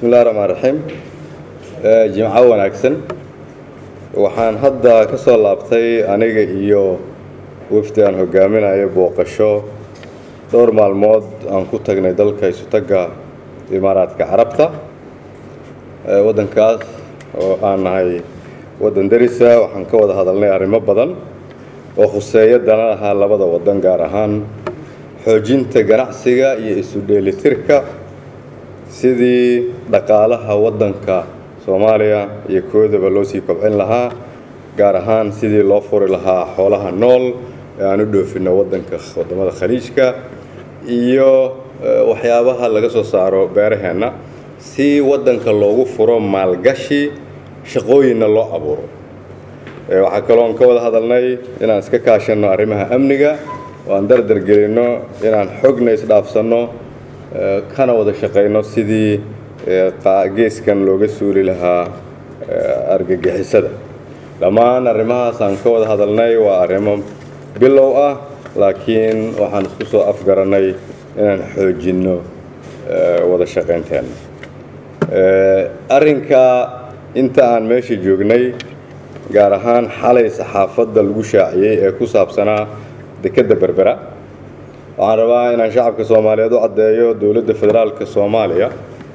bismillahi raxmaan raxiim jimco wanaagsan waxaan hadda ka soo laabtay aniga iyo wafdi aan hogaaminayo booqasho dhowr maalmood aan ku tagnay dalka isutagga imaaraadka carabta waddankaas oo aan nahay waddan darisa waxaan ka wada hadalnay arrimo badan oo khuseeya dana lahaa labada waddan gaar ahaan xoojinta ganacsiga iyo isu dheelitirka sidii dhaqaalaha waddanka soomaaliya iyo koodaba loo sii kobcin lahaa gaar ahaan sidii loo furi lahaa xoolaha nool ee aan u dhoofinno waddanka waddamada khaliijka iyo waxyaabaha laga soo saaro beeraheenna si waddanka loogu furo maalgashi shaqooyinna loo abuuro waxaa kaloon ka wada hadalnay inaan iska kaashanno arrimaha amniga oo aan dardar gelinno inaan xogna isdhaafsanno kana wada shaqayno sidii geeskan looga suuli lahaa argagixisada dhammaan arrimahaas aan ka wada hadalnay waa arrimo bilow ah laakiin waxaan isku soo afgarannay inaan xoojinno wada shaqaynteenna arrinka inta aan meesha joognay gaar ahaan xalay saxaafadda lagu shaaciyey ee ku saabsanaa dekedda berbera waxaan rabaa inaan shacabka soomaaliyeed u caddeeyo dowladda federaalka soomaaliya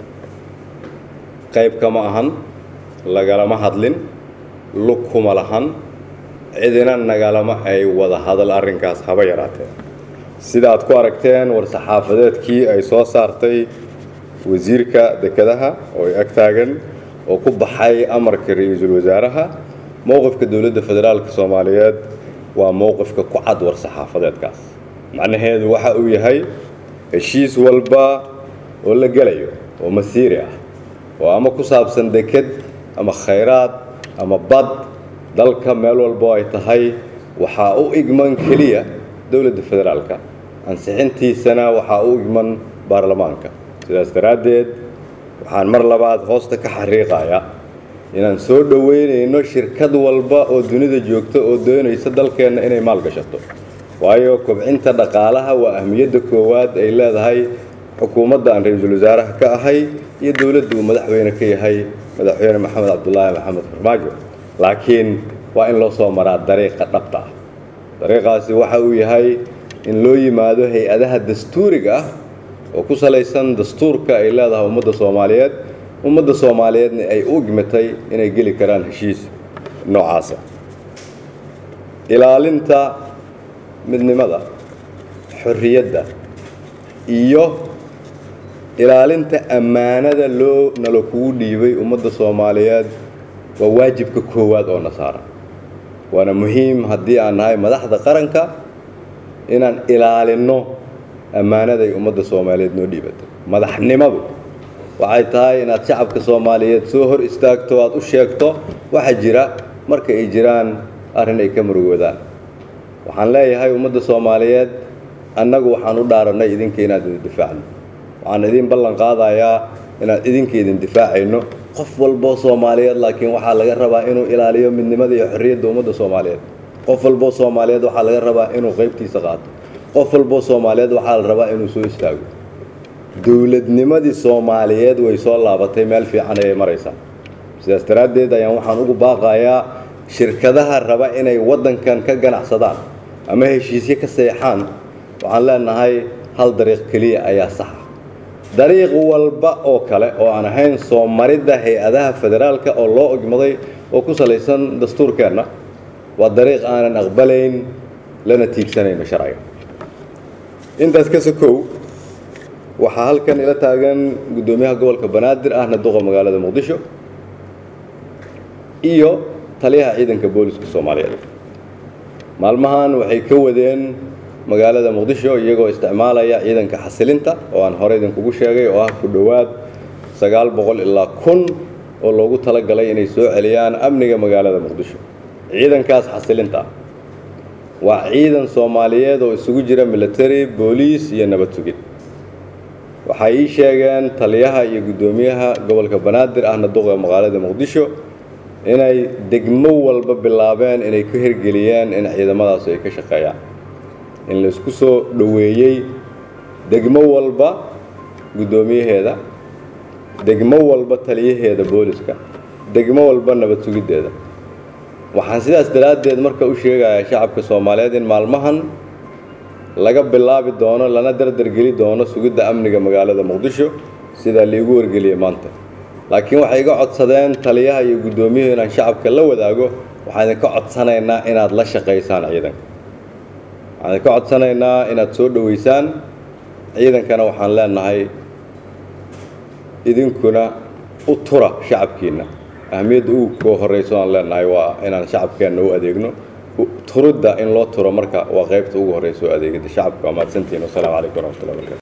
qayb kama ahan lagalama hadlin lug kuma lahan cidina nagalama ay wada hadal arrinkaas haba yaraatee sida aad ku aragteen war-saxaafadeedkii ay soo saartay wasiirka dekedaha oo ay ag taagan oo ku baxay amarka ra-iisul wasaaraha mowqifka dowladda federaalka soomaaliyeed waa mowqifka ku cad war-saxaafadeedkaas macnaheedu waxa uu yahay heshiis walba oo la gelayo oo masiiri ah oo ama ku saabsan deked ama khayraad ama bad dalka meel walbo ay tahay waxaa u igman keliya dowladda federaalka ansixintiisana waxaa u igman baarlamaanka sidaas daraaddeed waxaan mar labaad hoosta ka xariiqaya inaan soo dhoweynayno shirkad walba oo dunida joogta oo doonaysa dalkeenna inay maalgashato waayo kobcinta dhaqaalaha waa ahmiyadda koowaad ay leedahay xukuumadda aan ra-iisul wasaaraha ka ahay iyo dowladda uu madaxweyne ka yahay madaxweyne maxamed cabdulaahi maxamed farmaajo laakiin waa in loo soo maraa dariiqa dhabta ah dariiqaasi waxa uu yahay in loo yimaado hay-adaha dastuuriga ah oo ku salaysan dastuurka ay leedahay ummadda soomaaliyeed ummadda soomaaliyeedna ay u igmatay inay geli karaan heshiis noocaasa ilaalinta midnimada xorriyadda iyo ilaalinta ammaanada loo nalo kugu dhiibay ummadda soomaaliyeed waa waajibka koowaad oo na saaran waana muhiim haddii aan nahay madaxda qaranka inaan ilaalinno ammaanaday ummadda soomaaliyeed noo dhiibatay madaxnimadu waxay tahay inaad shacabka soomaaliyeed soo hor istaagto aad u sheegto waxa jira marka ay jiraan arrin ay ka murugoodaan waxaan leeyahay ummadda soomaaliyeed annagu waxaan u dhaarannay idinka inaad idin difaacno waxaan idin ballan qaadayaa inaan idinka idin difaacayno qof walboo soomaaliyeed laakiin waxaa laga rabaa inuu ilaaliyo midnimada iyo xorriyadda ummadda soomaaliyeed qof walboo soomaaliyeed waxaa laga rabaa inuu qaybtiisa qaato qof walboo soomaaliyeed waxaa la rabaa inuu soo istaago dowladnimadii soomaaliyeed way soo laabatay meel fiican ayay maraysaa sidaas daraaddeed ayaan waxaan ugu baaqayaa shirkadaha raba inay waddankan ka ganacsadaan ama heshiisyo ka seexaan waxaan leenahay hal dariiq keliya ayaa saxa dariiq walba oo kale oo aan ahayn soo maridda hay-adaha federaalka oo loo ogmaday oo ku salaysan dastuurkeenna waa dariiq aanan aqbalayn lana tiigsanayno sharciga intaas ka sokow waxaa halkan ila taagan guddoomiyaha gobolka banaadir ahna duqa magaalada muqdisho iyo taliyaha ciidanka booliska soomaaliyeed maalmahan waxay ka wadeen magaalada muqdisho iyagoo isticmaalaya ciidanka xasilinta oo aan hore idinkugu sheegay oo ah ku dhowaad sagaal boqol ilaa kun oo loogu talagalay inay soo celiyaan amniga magaalada muqdisho ciidankaas xasilinta waa ciidan soomaaliyeed oo isugu jira military booliis iyo nabad sugid waxay ii sheegeen taliyaha iyo guddoomiyaha gobolka banaadir ahna duqa magaalada muqdisho inay degmo walba bilaabeen inay ka hirgeliyeen in ciidamadaas ay ka shaqeeyaan in la isku soo dhoweeyey degmo walba guddoomiyaheeda degmo walba taliyaheeda booliska degmo walba nabad sugiddeeda waxaan sidaas daraaddeed marka u sheegayaa shacabka soomaaliyeed in maalmahan laga bilaabi doono lana dardargeli doono sugidda amniga magaalada muqdisho sidaa liigu wargeliyey maanta laakiin waxay iga codsadeen taliyaha iyo guddoomiyuhu inaan shacabka la wadaago waxaan idinka codsanaynaa inaad la shaqaysaan ciidanka waxaan idinka codsanaynaa inaad soo dhoweysaan ciidankana waxaan leenahay idinkuna u tura shacabkiinna ahmiyadda ugu koo horrayso aan leenahay waa inaan shacabkeenna u adeegno turidda in loo turo marka waa qaybta ugu horraysa oo adeegida shacabka waa mahadsantihiin wasalaamu calaykum waraxmatullahi wabarakatu